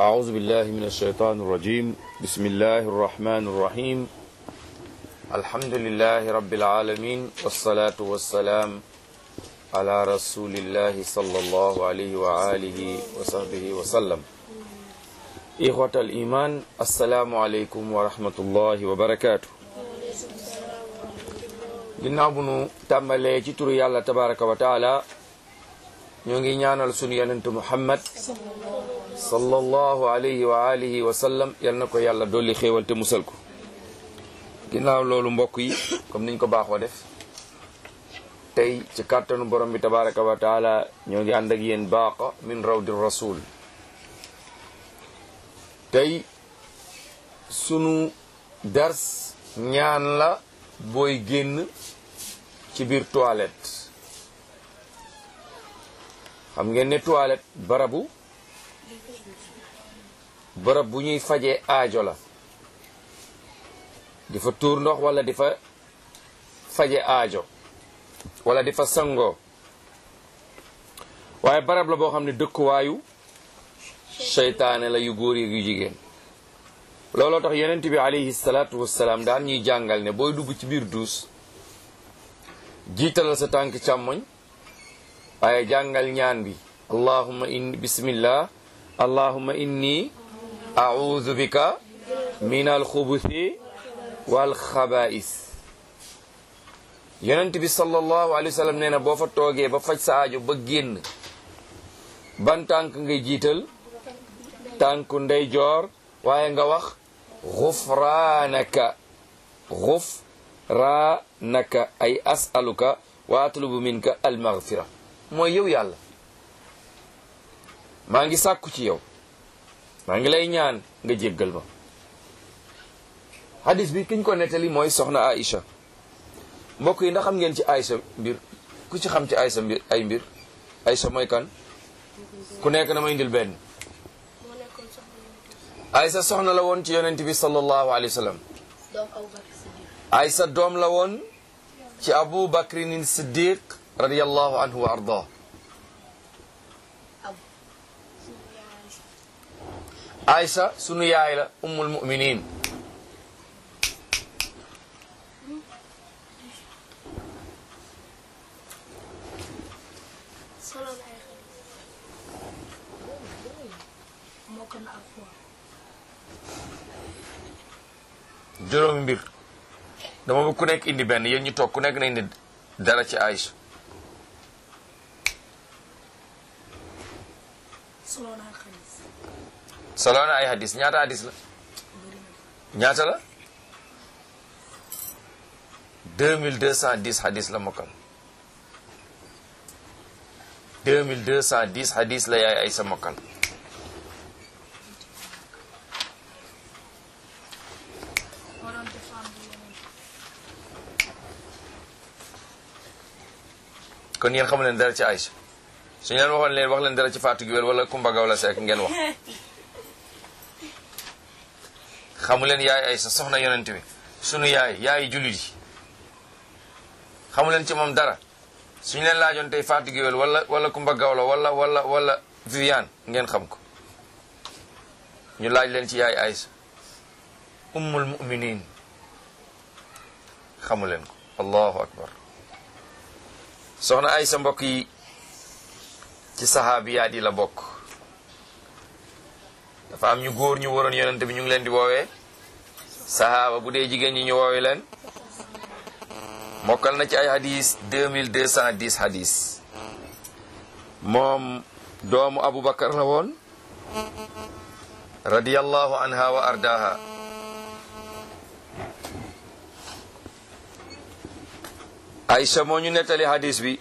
أعوذ بالله من الشيطان الرجيم بسم الله الرحمن الرحيم الحمد لله رب العالمين والصلاة والسلام على رسول الله صلى الله عليه وآله وصحبه وسلم إخوة الإيمان السلام عليكم ورحمة الله وبركاته ginnaaw bu nu tàmbalee ci turu yàlla tabaraka wa taala ñoo ngi ñaanal sunu yonent muhammad sallallahu alayhi wa alihi wa sallam yal na ko yàlla dolli xéewal te musal ko ginnaaw loolu mbokk yi comme niñ ko baaxoo def tey ci kàttanu borom bi tabaraka wa taala ñoo ngi ànd ak yéen baaqa min rawdi rasul tey sunu dars ñaan la booy génn ci biir toilette xam ngeen ne toilette barabu barab bu ñuy fajee aajo la di fa tuur ndox wala di fa faje aajo wala di fa sangoo waaye barab la boo xam ne dëkkuwaayu seytaane la yu góor yu jigéen looloo tax yonent bi alayhi salaatu wassalaam daan ñuy jàngal ne booy dugg ci biir duus jiitalal sa tànk càmmoñ waaye jàngal ñaan bi allahumma inni bismillah allahumma inni a'udhu bika min alxubuthi wal xaba'is yonent bi sallallahu alayhi wa sallam nee na boo fa toogee ba faj sa aajo ba génn ban tànk ngay jiital tànku ndeyjoor waaye nga wax xufraanaka xufraanaka ay asaluka wa atlubu minka almaghfira mooy yow yàlla maa ngi sàkku ci yow maa ngi lay ñaan nga jéggal ma hadis bi kiñ ko nettali mooy soxna Aïcha mbokk yi ndax xam ngeen ci Aïcha mbir ku ci xam ci Aïcha mbir ay mbir Aïcha mooy kan ku nekk na ma indil benn Aïcha soxna la woon ci yonent bi sallallahu alayhi wa sallam Aïcha doom la woon ci Abu Bakrin Siddiq radiyallahu anhu wa arda Aïcha sunu yaay la ummul muminin juróomi mbir dama bëgg ku nekk indi benn yéen ñu toog ku nekk na indi dara ci Aïcha solo na ay hadis ñaata hadis la ñaata la deux mille deux cent dix hadis la mokkal deux mille deux cent dix hadis la yaay Aïcha mokkal kon yéen xamu leen dara ci Aïcha su ñu leen waxoon leen wax leen dara ci Fatou Guewel wala Kumba Gawla Seck ngeen wax xamu leen yaay Aïcha soxna yonent bi sunu yaay yaay jullit yi xamu leen ci moom dara suñu leen laajoon tey Fatou Guewel wala wala Kumba Gawla wala wala wala Viviane ngeen xam ko ñu laaj leen ci yaay Aïcha ummul muminin xamu leen ko allahu akbar soxna Aysa mbokk yi ci saxaabiyaat yi la bokk dafa am ñu góor ñu waroon yonente bi ñu ngi leen di woowee sahaaba bu dee jigéen ñi ñu woowee leen mokkal na ci ay hadis 2210 hadis moom doomu Aboubacar la woon radiyallahu anha wa ardaha Aïcha moo ñu nettali hadis bi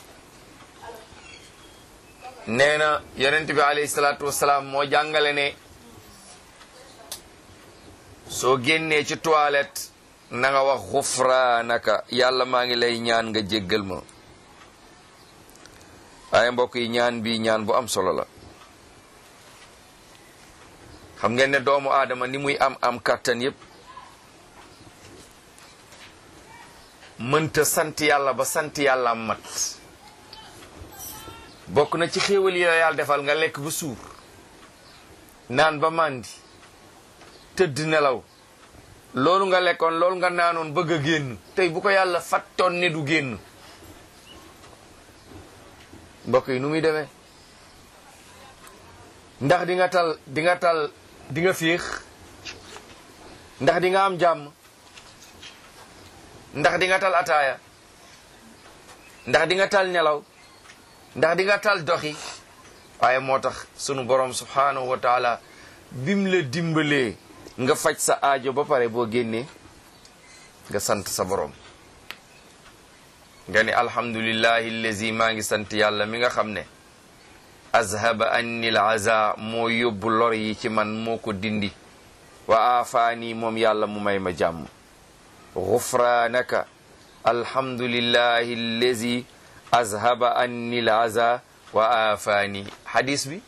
nee na yonent bi alayhi salaatu wasalaam moo jàngale ne soo génnee ci toilette na nga wax xufraanaka yàlla maa ngi lay ñaan nga jéggal ma waaye mbokk yi ñaan bi ñaan bu am solo la xam ngeen ne doomu aadama ni muy am am kàttan yépp mënta sant yàlla ba sant yàlla am mat bokk na ci xéewal yi la yàlla defal nga lekk ba suur naan ba màndi tëdd nelaw loolu nga lekkoon loolu nga naanoon bëgg a génn tey bu ko yàlla fattoon ne du génn mbokk yi nu muy demee ndax di nga tal di nga tal di nga fiix ndax di nga am jàmm ndax di nga tal ataaya ndax di nga tal nelaw ndax di nga tal doxi waaye moo tax sunu borom subhanahu wa taala bim la dimbalee nga faj sa aajo ba pare boo génnee nga sant sa borom nga ni alhamdulillahi allazi maa ngi sant yàlla mi nga xam ne azhaba anni l aza moo yóbbu lor yi ci man moo ko dindi wa aafaani moom yàlla mu may ma jàmm gufraanaka alhamdulillahi allazi azhaba anni l aza wa aafaani hadis bi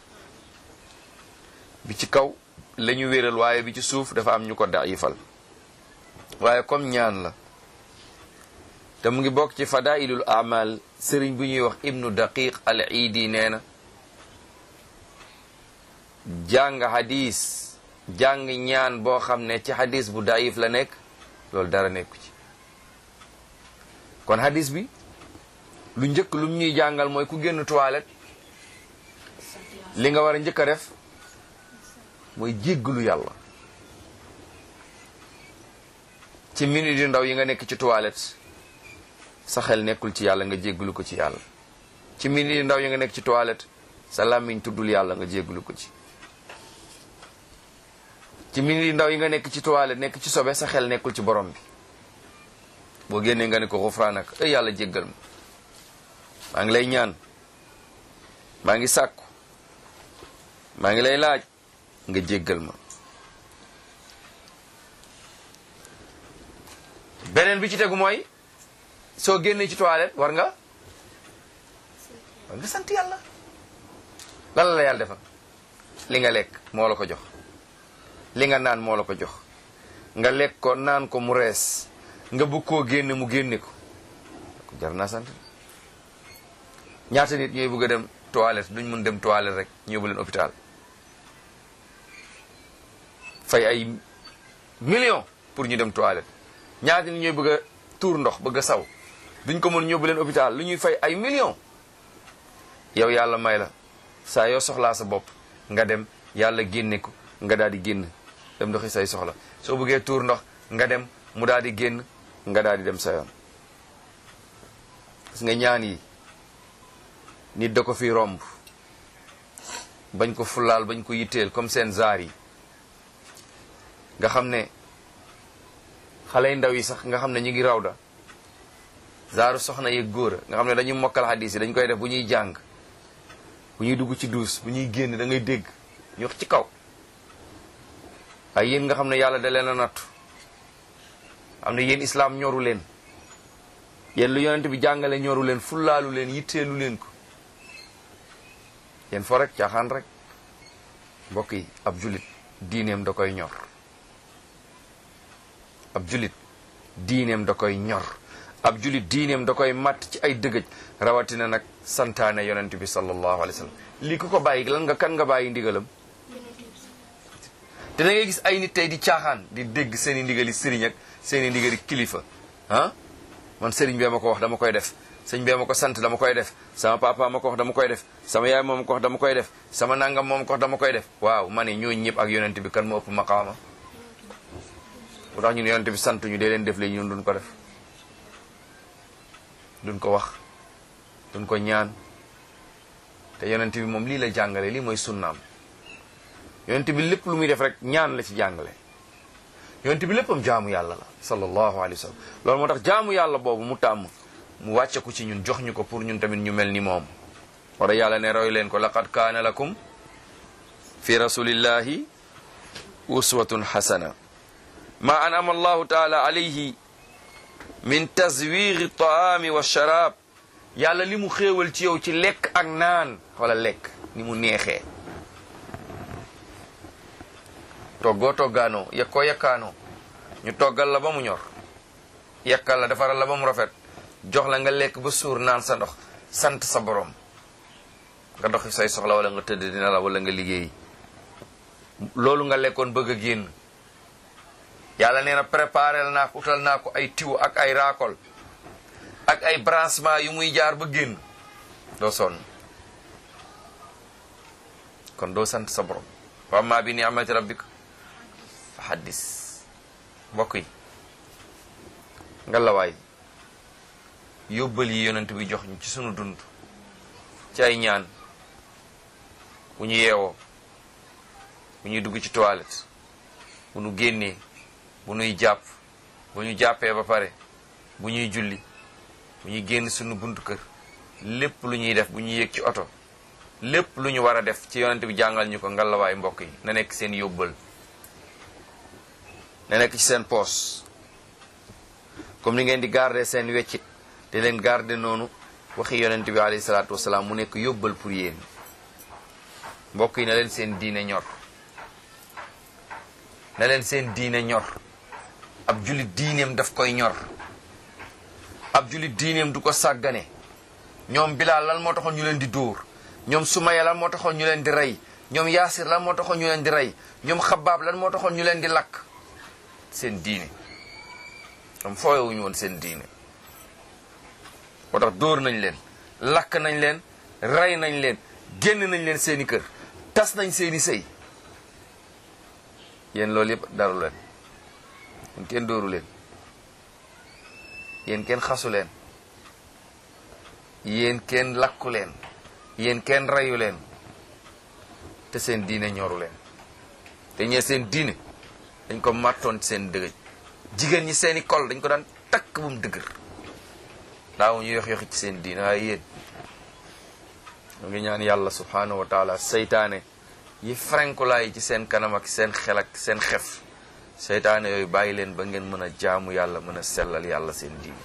bi ci kaw la ñu wéral waaye bi ci suuf dafa am ñu ko daifal waaye comme ñaan la te mu ngi bokk ci fadailul amal sëriñ bu ñuy wax ibnu daqiq al iidi nee na jàng hadis jàng ñaan boo xam ne ci hadis bu daif la nekk loolu dara nekku ci kon hadis bi lu njëkk lu ñuy jàngal mooy ku génn toilette li nga war a njëkk a def mooy jéggalu yàlla ci minute yu ndaw yi nga nekk ci toilette sa xel nekkul ci yàlla nga jéggalu ko ci yàlla ci minute yu ndaw yi nga nekk ci toilette sa làmmiñ tuddul yàlla nga jéggalu ko ci ci minute yu ndaw yi nga nekk ci toilette nekk ci sobe sa xel nekkul ci borom bi boo génnee nga ne ko xufraanak ay yàlla jéggal ma maa ngi lay ñaan maa ngi sàkku maa ngi lay laaj nga jéggal ma beneen bi ci tegu mooy soo génnee ci toilette war nga war nga sant yàlla lan la la yàlla defal li nga lekk moo la ko jox li nga naan moo la ko jox nga lekk ko naan ko mu rees nga bëgg koo génne mu génne ko jar naa sant ñaata nit ñooy bëgg a dem toilette duñ mun dem toilette rek ñu yóbbu leen hôpital fay ay millions pour ñu dem toilette ñaata nit ñooy bëgg a tuur ndox bëgg a saw duñ ko mën ñóbbu leen hôpital lu ñuy fay ay millions yow yàlla may la saa yoo soxlaa sa bopp nga dem yàlla génne ko nga daal di génn dem doxi say soxla soo bëggee tuur ndox nga dem mu daal di génn nga daal di dem sa yoon gis nga ñaan yi nit da ko fi romb bañ ko fulaal bañ ko yitteel comme seen zaar yi nga xam ne xale yu ndaw yi sax nga xam ne ñu ngi raw da zaaru soxna yeeg góor nga xam ne dañuy mokkal hadis yi dañ koy def bu ñuy jàng bu ñuy dugg ci duus bu ñuy génn da ngay dégg ñu wax ci kaw ay yéen nga xam ne yàlla da leen a nattu am na yéen islaam ñoru leen yéen lu yonent bi jàngale ñoru leen fullaalu leen yitteelu leen ko yéen fo rek caaxaan rek mbokk yi ab julit diineem da koy ñor ab julit diineem da koy ñor ab julit diineem da koy matt ci ay dëgëj rawatina nag santaane yonent bi sallallahu alayhi wa sallam lii ku ko bàyyi lan nga kan nga bàyyi ndigalam te da ngay gis ay nit tey di caaxaan di dégg seen i ndigali sëriñ ak seen i ndigali kilifa ah man sëriñ bee ma ko wax dama koy def sëñ bee ma ko sant dama koy def sama papa ma ko wax dama koy def sama yaay moom ko wax dama koy def sama nangam moom ko wax dama koy def waaw ma ne ñooñu ñëpp ak yonent bi kan moo ëpp maqaama bu tax ñun yonent bi sant ñu dee leen def léegi ñun duñ ko def duñ ko wax duñ ko ñaan te yonent bi moom lii la jàngale lii mooy sunnaam yonent bi lépp lu muy def rek ñaan la ci jàngale yonent bi léppam jaamu yàlla la sallallahu alayhi wa sallam loolu moo tax jaamu yàlla boobu mu tàmm mu wàcce ko ci ñun jox ñu ko pour ñun tamit ñu mel ni moom wala yàlla ne roy leen ko laqad kaana lakum fi rasulillahi uswatun hasana ma anama allahu taala alayhi min tazwiri taami wa sharab yàlla li mu xéewal ci yow ci lekk ak naan wala lekk ni mu neexee toggoo toggaanoo yekkoo yekkaanoo ñu toggal la ba mu ñor yekkal la defaral la ba mu rafet jox la nga lekk ba suur naan sa ndox sant sa borom nga doxi say soxla wala nga tëdd dina la wala nga liggéey loolu nga lekkoon bëgg a génn yàlla nee na préparé naa ko utal naa ko ay tiwo ak ay raakol ak ay branchement yu muy jaar ba génn doo sonn kon doo sant sa borom wa amma bi ni'mati rabbika fa haddis mbokk yi ngalawaay yóbbal yi yonent bi jox ñu ci sunu dund ci ay ñaan bu ñu yeewoo bu ñuy dugg ci toilette bu ñu génnee bu ñuy jàpp bu ñu jàppee ba pare bu ñuy julli bu ñuy génn sunu buntu kër lépp lu ñuy def bu ñuy yéeg ci oto lépp lu ñu war a def ci yonent bi jàngal ñu ko ngalawaay mbokk yi na nekk seen yóbbal na nekk ci seen poos comme ni ngeen di garder seen weccit te leen garder noonu waxi yonent bi alayhi salaatu wasalaam mu nekk yóbbal pour yéen mbokk yi na leen seen diine ñor na leen seen diine ñor ab julit diineem daf koy ñor ab julit diineem du ko sàggane ñoom bilaal lan moo taxoon ñu leen di dóor ñoom sumaya lan moo taxoon ñu leen di rey ñoom yaasir lan moo taxoon ñu leen di rey ñoom xabaab lan moo taxoon ñu leen di lakk seen diine ñoom fooyewuñu woon seen diine moo tax dóor nañ leen lakk nañ leen rey nañ leen génn nañ leen seeni kër tas nañ seeni sëy yéen loolu yëpp daru leen yéen kenn dóoru leen yéen kenn xasu leen yéen kenn lakku leen yéen kenn reyu leen te seen diine ñoru leen te ñee seen diine dañ ko màttoon seen dëgëj jigéen ñi seeni kol dañ ko daan takk bu mu dëgër daaw ñu yox yoxi ci seen diine waaye yéen ñu ngi ñaan yàlla subhanahu wa taala seytaane yi frenkulaay ci seen kanam ak seen xel ak seen xef seytaane yooyu bàyyi leen ba ngeen mën a jaamu yàlla mën a sellal yàlla seen diine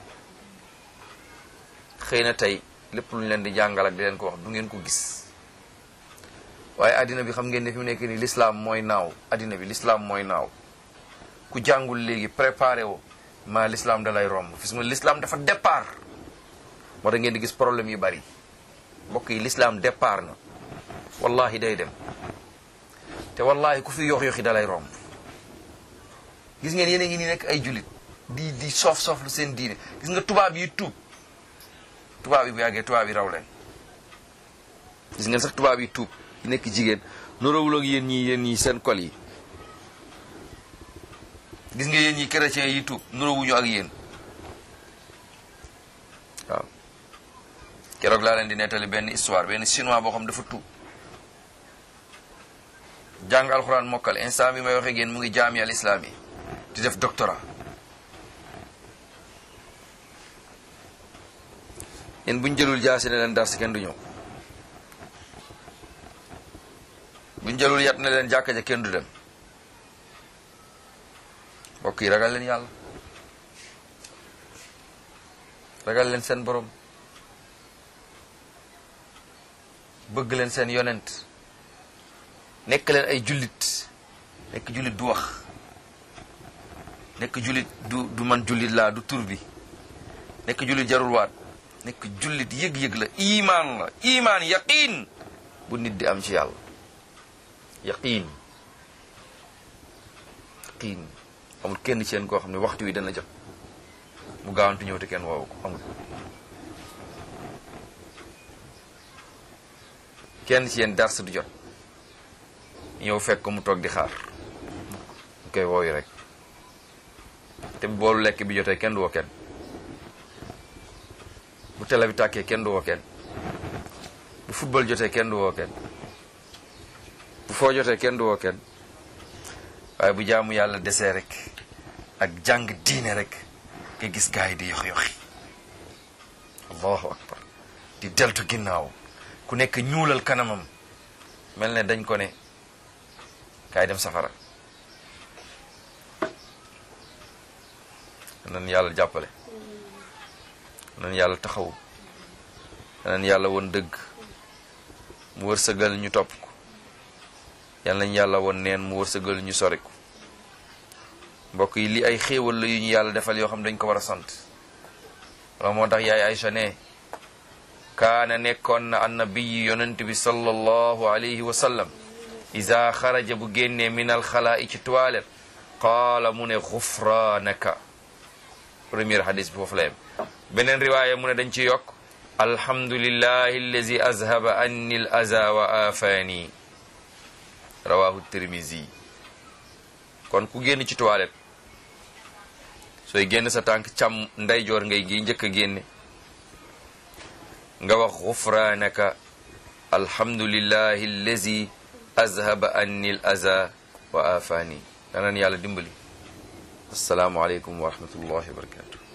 xëy na tey lépp lu ñu leen di jàngal ak di leen ko wax du ngeen ko gis waaye addina bi xam ngeen ne fi mu nekk nii l'islam mooy naaw addina bi l'islam mooy naaw ku jàngul léegi préparé wo maa l'islam da lay romb fis nga l'islam dafa départ moo tax ngeen di gis problème yu bari mbokk yi l'islam départ na wallahi day dem te wallahi ku fi yox yoxi da lay romb gis ngeen yéen a ngi nii nekk ay julit di di soof soof lu seen diine gis nga tubaab yi tuub tubaab yi bu yàggee tubaab yi raw leen gis ngeen sax tubaab yi tuub yi nekk jigéen nurawul ak yéen ñi yéen ñi seen kol yi gis nga yéen ñi chrétiens yi tuub nurawuñu ak yéen waaw keroog laa leen di nettali benn histoire benn chinois boo xam dafa tuub jàng alxuraan mokkal instant bi may waxee ak yéen mu ngi jaami al islam yi di def doctorat yéen buñ jëlul jaasi ne leen dars kenn du ñëw buñ jëlul yat ne leen jàkka ja kenn du dem mbokk yi ragal leen yàlla ragal leen seen borom bëgg leen seen yonent nekk leen ay jullit nekk jullit du wax nekk jullit du du man jullit laa du tur bi nekk jullit jarul waat nekk jullit yëg-yëg la imaan la imaan yaqiin bu nit di am ci yàlla yaqiin yaqiin amul kenn ci yéen koo xam ne waxtu wi dana jot mu gaawantu ñëw te kenn woowu ko amul kenn ci yéen dars du jot ñëw fekk ko mu toog di xaar mu koy wooyu rek te bu boolu lekk bi jotee kenn du woo kenn bu télé bi tàkkee kenn du woo kenn bu football jotee kenn du woo kenn bu foo jotee kenn du woo kenn waaye bu jaamu yàlla desee rek ak jàng diine rek nga gis gars yi di yox yoxi allahu akbar di deltu ginnaaw ku nekk ñuulal kanamam mel ne dañ ko ne kaay dem safara nan yàlla jàppale nan yàlla taxaw nan yàlla won dëgg mu wërsëgal ñu topp ko yal nañ yàlla won neen mu wërsëgal ñu sori ko mbokk yi li ay xéewal la yu ñu yàlla defal yoo xam dañ ko war a sant wala moo tax yaay Aïcha ne kaana nekkoon na annabiyi yonent bi sallallahu alayhi wa sallam isa xaraja bu génnee min alxalaa i ci toilette qaala mu ne xufraanaka premier hadis bi foofu la yem beneen riwaaya mu ne dañ ci yokk alhamdulillahi allazi azhaba anni al aza wa afaani rawahu tirmisi kon ku génn ci toilette sooy génn sa tànk càmm ndeyjoor ngay gi njëkk a génne nga wax xufraanaka alhamdulillahi allazi azhaba anni al aza wa afaani danan yàlla dimbali assalaamu aleykum wa rahmatullahi wa barakatu